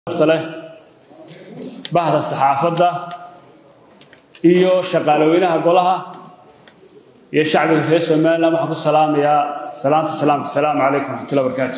leh bahda saxaafadda iyo shaqaalaweynaha golaha iyo shacbiga reer somalilan waxaan ku salaamayaa salaanta salaamka asalaamu calaykum raxmatullahi barakaatu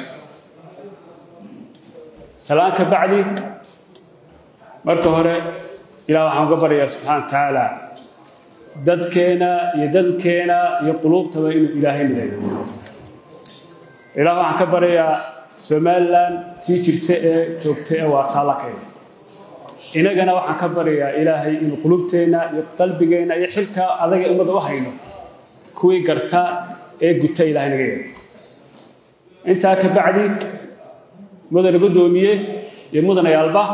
salaan ka bacdi marka hore ilaah waxaan uga baryayaa subxaana wa tacaala dadkeena iyo dadkeena iyo quluubtaba inuu ilaahay mideeyo ilaah waxaan ka baryayaa somalilan tii jirta ee joogta ee waa taalakeeda inagana waxaan ka baryayaa ilaahay inuu qulubteenna iyo qalbigeenna iyo xilka adaga ummadda u hayno kuwii garta ee guta ilahay naga yeelo intaa ka bacdi mudane guddoomiye iyo mudanayaalba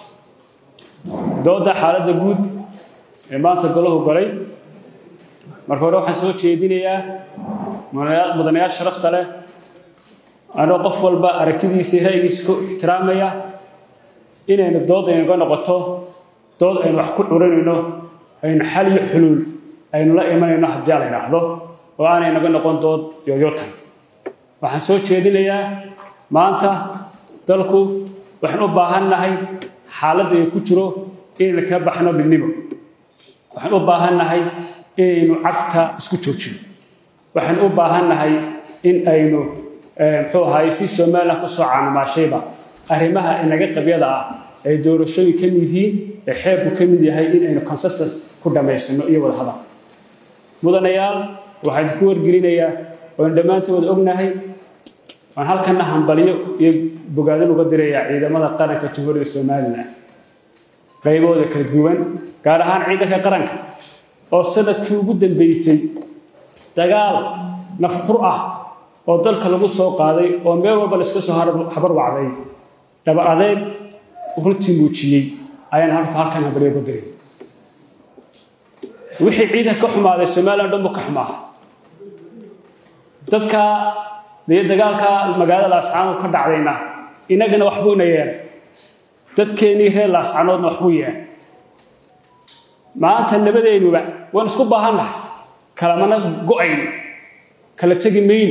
dooda xaaladda guud ee maanta golahu galay marka hore waxaan soo jeedinayaa mudanayaal sharafta leh anoo qof walba aragtidiisa ra'yigiisa ku ixtiraamaya inaynu dood aynuga noqoto dood aynu wax ku curinayno aynu xal iyo xuluul aynu la imanayno haddii a la idhaahdo oo aanay naga noqon dood yoyotan waxaan soo jeedinayaa maanta dalku waxaan u baahannahay xaaladda ay ku jiro inaynu ka baxno midnimo waxaan u baahannahay inaynu cagta isku joojino waxaan u baahannahay in aynu muxuu ahaay si somalilan ku soo caanamaashayba arrimaha inaga qabyada ah ay doorashooyin ka mid yihiin ee xeerku ka mid yahay in aynu consensus ku dhammaysano iyo wada hadal mudanayaal waxaan idinku wargelinayaa oon dhammaantooda ognahay waan halkana hambalyo iyo bogaadin uga dirayaa ciidamada qaranka jamhuuriyadda somalilan qaybooda kala duwan gaar ahaan ciidanka qaranka oo sanadkii ugu dambeysay dagaal nafqur ah oo dalka lagu soo qaaday oo meel walba laiska soo habar wacday dhaba adeeg runtii muujiyey ayaan halka halkan hambalyo uga diray wixii ciidanka ka xumaaday somalilan dhan buu ka xumaa dadka dee dagaalka magaalada laascaanood ka dhacdayna inagana waxbuuna yeelay dadkeennii reer laascaanoodna waxbuu yeelay maanta nabadeennuba waan isku baahannahay kalamana go'ayn kala tegi mayni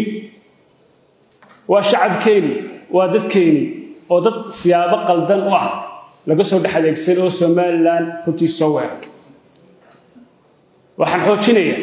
waa shacabkeeni waa dadkeeni oo dad siyaabo qaldan u ah laga soo dhex adeegsan oo somalilan runtii soo weeray waxaan xoojinayaa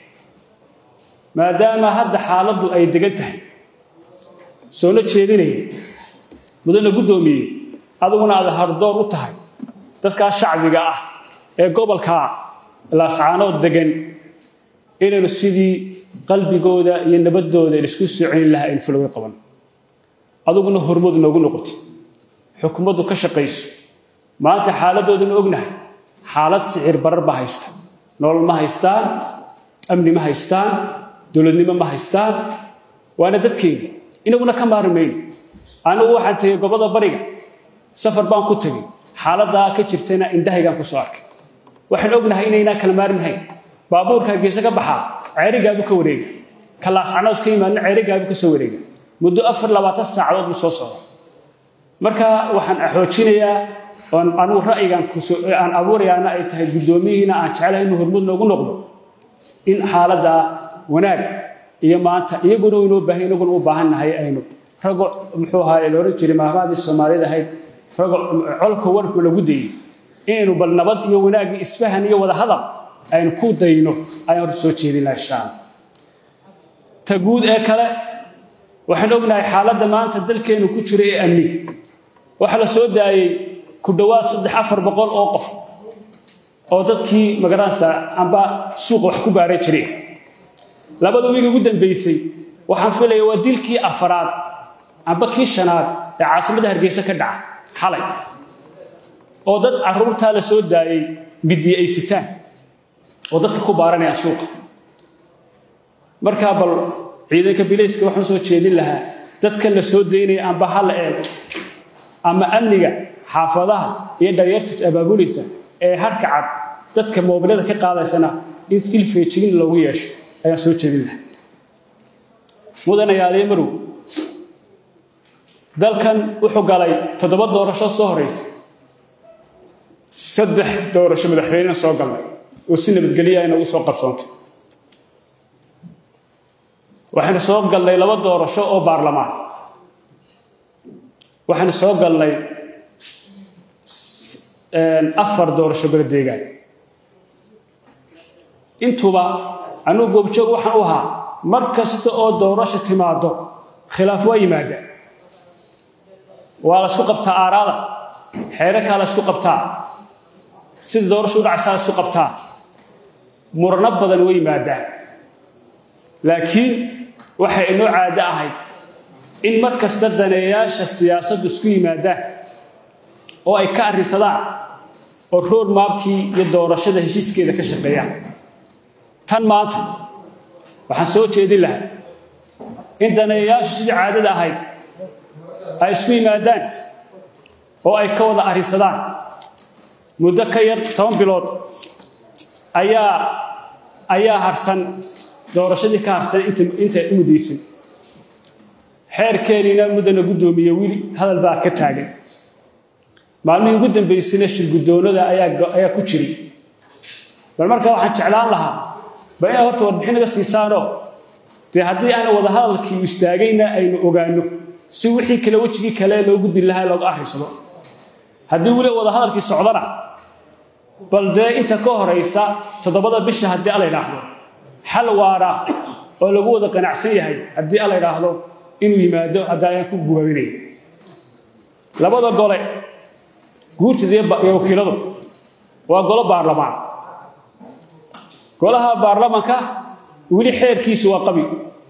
maadaama hadda xaaladdu ay degan tahay soola jeedinaya mudane guddoomiye adiguna aad hardoor u tahay dadkaa shacbiga ah ee gobolka laascaanood degan inaynu sidii qalbigooda iyo nabaddooda laisku soo celin lahaa aynu fulowga qaban adiguna hormood noogu noqoti xukuumaddu ka shaqayso maanta xaaladooduna ognahay xaalad sicir barar baa haysta nolol ma haystaan amni ma haystaan dowladnimo ma haystaan waana dadkeena inaguna ka maari mayno anigu waxaan tegey goboda bariga safar baan ku tegey xaaladdaa ka jirtayna indhahaygaan ku soo arkay waxaan ognahay inaynaan kala maarmahayn baabuurka hargeysa ka baxaa ceerigaabu ka wareega ka laascanood ka yimaadna ceerigaabu ka soo wareega muddo afar labaatan saacadood buu soo socda marka waxaan xoojinayaa oon anugu ra'yigan aan abuurayaana ay tahay guddoomiyihiina aan jeclahay inuu hormud noogu noqdo in xaaladda wanaag iyo maanta iyaguna inoo baahan inaguna u baahan nahay aynu rago muxuu ahaa la odhan jiray maahmaadii soomaaliyad ahayd rago colka warfma lagu dayey inaynu bal nabad iyo wanaag iyo isfahan iyo wada hadal aynu ku dayno ayaan hor soo jeedinaa inshaan ta guud ee kale waxaan ognahay xaaladda maanta dalkeennu ku jira ee amni waxaa la soo daayey ku dhowaad saddex afar boqol oo qof oo dadkii magaranaysa amba suuqa wax ku baaran jireen labada wiig ugu dambeysay waxaan filaya waa dilkii afaraad amba kii shanaad ee caasimadda hargeysa ka dhaca xalay oo dad carruurtaa la soo daayey midiye ay sitaan oo dadka ku baaranayaan suuqa markaa bal ciidanka bilayska waxaan soo jeedin lahaa dadka la soo daynaya amba ha la eego ama amniga xaafadaha iyo dharyartiis abaabulaysa ee harka cad dadka moobilada ka qaadaysana in ilfeejigin loogu yeesho ayaan soo jeedin lahaa mudanayaaliyo marow dalkan wuxuu galay toddoba doorasho soo horaysa saddex doorasho madaxweynena soo galnay oo si nabadgelya inagu soo qabsoontay waxaynu soo galnay laba doorasho oo baarlamaan waxaynu soo galnay afar doorasho golo deegaan intuba anugu goobjoog waxaan u ahaa mar kasta oo doorasho timaado khilaaf waa yimaada waa la isku qabtaa aaraada xeerarkaa la isku qabtaa sida doorasho u dhacaysaa la isku qabtaa murano badan way yimaadaan laakiin waxay inoo caado ahayd in mar kasta daneeyaasha siyaasaddu isku yimaadaan oo ay ka arrinsadaan oo road maabkii iyo doorashada heshiiskeeda ka shaqeeyaan tan maanta waxaan soo jeedin lahaa in daneeyayaashu sidii caadada ahayd ay isku yimaadaan oo ay ka wada arrinsadaan muddo ka yar toban bilood ayaa ayaa harsan doorashadii ka harsan inta u muddaysan xeerkeeniina muddana guddoomiye wili hadal baa ka taagan maalmihii ugu dambaysayna shirguddoonada ayaa ku jiray bal markaa waxaan jeclaan lahaa ba inaad horta warbixin naga siisaanoo dee haddii aana wada hadalkii istaagayna aynu ogaanno si wixii kale wejigii kale loo gudbi lahaa looga arrisado haddii weli wada hadalkii socdana bal dee inta ka horaysa toddobada bisha haddii ala idhaahdo xal waara oo lagu wada qanacsan yahay haddii ala idhaahdo inuu yimaado hadda ayaan ku gubaabinaya labada gole guurtida iyo wakiiladu waa golo baarlamaan golaha baarlamanka weli xeerkiisu waa qabi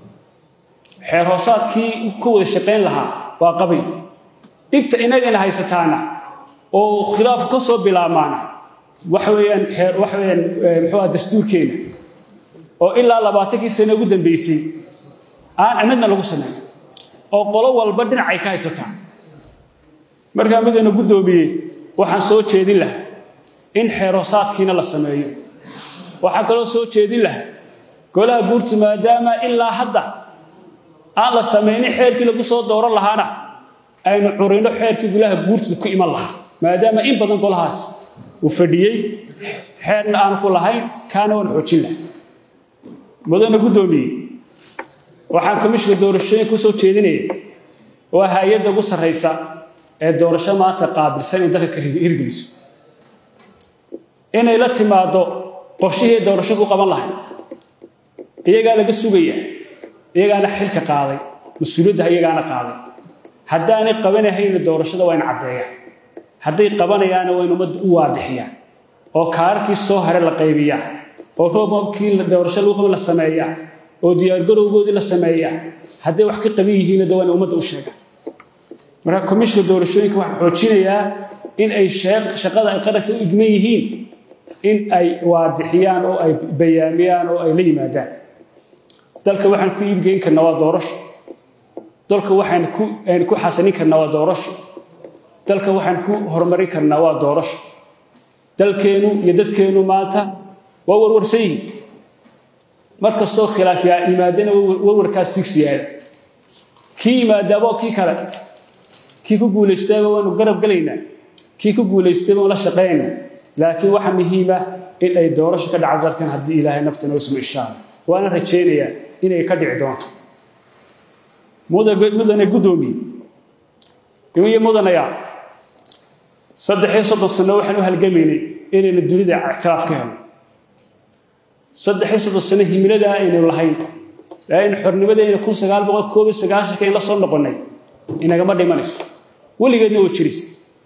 xeer hoosaadkii ku wada shaqayn lahaa waa qabi dhibta inagana haysataana oo khilaaf ka soo bilaabmaana waxa weeyaan xeer waxa weeyaan muxuu ah dastuurkeena oo ilaa labaatankii sano ugu dambeysay aan amidna lagu samayn oo qolo walba dhinacay ka haysataa markaa midana guddoomiyey waxaan soo jeedin lahaa in xeeroosaadkiina la sameeyo waxaan kaloo soo jeedin lahaa golaha guurtu maadaama ilaa hadda aan la samaynin xeerkii lagu soo dooran lahaana aynu curino xeerkii golaha guurtu ku iman lahaa maadaama in badan golahaas uu fadhiyey xeerna aanu ku lahayn kaana waan xoojin laha mudana guddoomiye waxaan komishinka doorashooyinka u soo jeedinaya waa hay-adda ugu sarraysa ee doorasho maanta qaabilsan in dalka ka hirgeliso inay la timaado qorshihii doorasho ku qaban lahay iyagaa laga sugaya iyagaana xilka qaaday mas-uuliyadda iyagaana qaaday haddaanay qabanahayna doorashada waa in caddeeyaan hadday qabanayaana waa in ummadda u waadixiyaan oo kaararkii soo hare la qaybiyaa oo roobabkii doorasho lagu qaban la sameeyaa oo diyaargarowgoodii la sameeyaa hadday wax ka qaban yihiinna de waa in ummadda u sheegaan marka komishinka doorashooyinka waxaan xoojinayaa in ay shaqada ay qaranka u igman yihiin in ay waadixiyaan oo ay bayaamiyaan oo ay la yimaadaan dalka waxaan ku iibgeyn karnaa waa doorasho dalka waxaan ku ku xasanin karnaa waa doorasho dalka waxaan ku horumarin karnaa waa doorasho dalkeenu iyo dadkeenu maanta waa warwarsan yihiin mar kastoo khilaaf yimaadana warwarkaas sigsiyaada kii yimaadaaba kii kale kii ku guulaystayba waanu garab gelaynaa kii ku guulaystayba waan la shaqaynaynaa laakiin waxaa muhiima in ay doorasho ka dhacdo dalkan haddii ilaahay nafta noo sumo insha allah waana rajaynayaa inay ka dhici doonto mudane guddoomiye iyo mudanayaa saddex iyo soddon sano waxaan u halgamaynay inaynu dunida ictiraaf ka helno saddex iyo soddon sano himiladaa aynu lahayn laakiin xornimadeena kun sagaal boqol koob iyo sagaashanka in la soo noqonnay inagama dhimanayso weligeedna waa jiraysa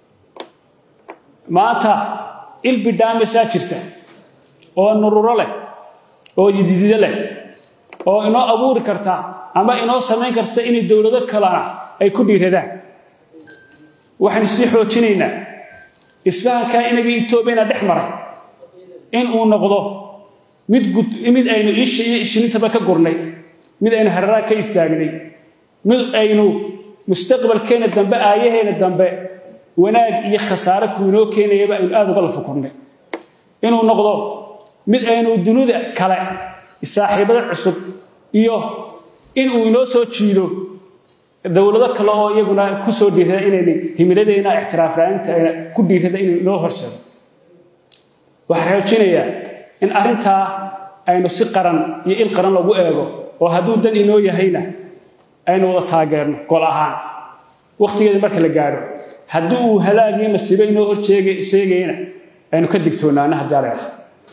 maanta ilbidhaamisaa jirta oo nururo leh oo yididido leh oo inoo abuuri karta ama inoo samayn karta inay dowlado kalena ay ku dhiiradaan waxaynu sii xoojinaynaa isfahankaa inaga etoobiyana dhex maray in uu noqdo mid mid aynu ishilintaba ka gurnay mid aynu hararaa ka istaagnay mid aynu mustaqbalkeena dambe aayaheena dambe wanaag iyo khasaare kuinoo keenayaba aynu aada uga lafukurnay inuu noqdo mid aynu dunida kale saaxiibada cusub iyo inuu inoo soo jiido dowlado kale oo iyaguna ku soo dhiirada inayna himiladeyna ictiraafraanta ku dhiirada inuu inoo horseedo waxaan xoojinayaa in arrintaa aynu si qaran iyo il qaran lagu eego oo hadduu dan inoo yahayna aynu wada taageerno gol ahaan wakhtigeeda marka la gaadho haddii uu halaagiyo masiibo inoo hor sheegayana aynu ka digtoonaana haddii ala dhaha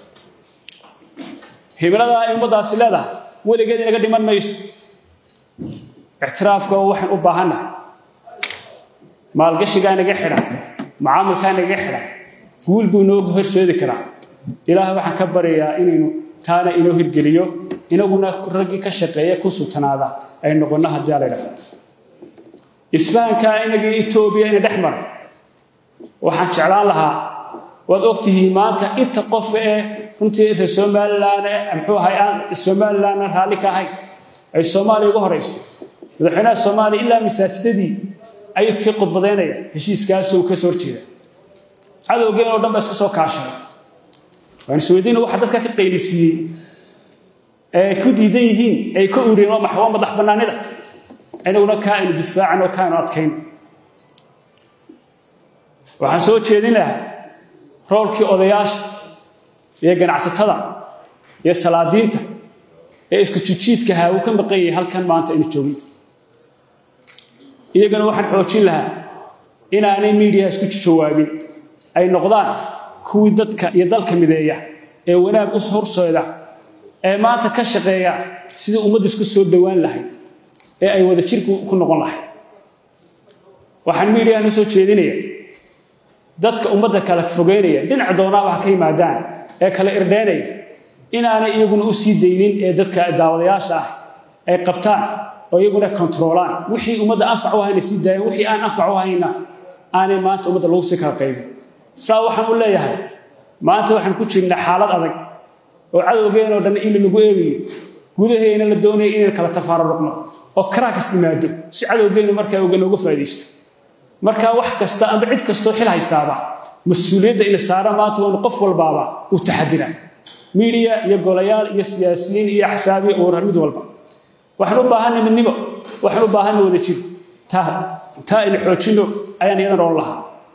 himilada ay ummaddaasi leedahay weligeed inaga dhiman mayso ictiraafka waxaan u baahannahay maalgashigaa inaga xidhan macaamilkaa inaga xidhan guul buu inoo horseedi karaa ilaahay waxaan ka baryayaa inaynu taana inoo hirgeliyo inaguna raggii ka shaqeeya ku sutanaada ay noqonno haddii ala dhaha isfahankaa inagii etoobiya ina dhex mara waxaan jeclaan lahaa waad ogtihiin maanta inta qof ee runtii reer somalilan muxuu ahay aan somalilanna raalli ka ahayn ay soomaaliya uga horayso madaxweynaha soomaaliya ilaa masaajidadii ayuu ka khudbadaynaya heshiiskaasoo ka soo horjeeda cadowgeen oo dhan ba iska soo kaashay waan isweydiina waxa dadka ka qaylisiiyey ee ku diidan yihiin ay ka ureen waa maxwa madax bannaanida inaguna kaa aynu difaacan oo kaaynu adkayn waxaan soo jeedin lahaa roolkii odayaasha iyo ganacsatada iyo salaadiinta ee isku jijiidkahaa uu ka maqan yahay halkan maanta aynu joogin iyagana waxaan xoojin lahaa inaanay miidiyaha isku jawaabin ay noqdaan kuwii dadka iyo dalka mideeya ee wanaag u horseeda ee maanta ka shaqeeya sidii ummadda isku soo dhowaan lahayd ee ay wada jirku ku noqon lahayd waxaan miidiyaha soo jeedinaya dadka ummadda kala fogeynaya dhinac doonaaba ha ka yimaadaan ee kala irdheynaya inaanay iyaguna u sii daynin ee dadka daawadayaasha ah ay qabtaan oo iyaguna kontroolaan wixii ummadda anfac u hayna sii daayeen wixii aan anfac u hayna aanay maanta ummadda lagu sii kala qaybin saa waxaan u leeyahay maanta waxaan ku jirnaa xaalad adag oo cadowgeenoo dhan in lagu eegayo gudaheena la doonaya inaynu kala tafaararuqno oo karaakas yimaado si cadowgeenu markaa uga nooga faa'iidaysto markaa wax kasta amba cid kastoo xil haysaaba mas-uuliyadda ila saara maanta waanu qof walbaaba uu taxadiraa miidiya iyo golayaal iyo siyaasiyiin iyo axsaabiya uura mid walba waxaan u baahanay midnimo waxaan u baahanay wada jir taa taa aynu xoojinno ayaan iyadan oon lahaa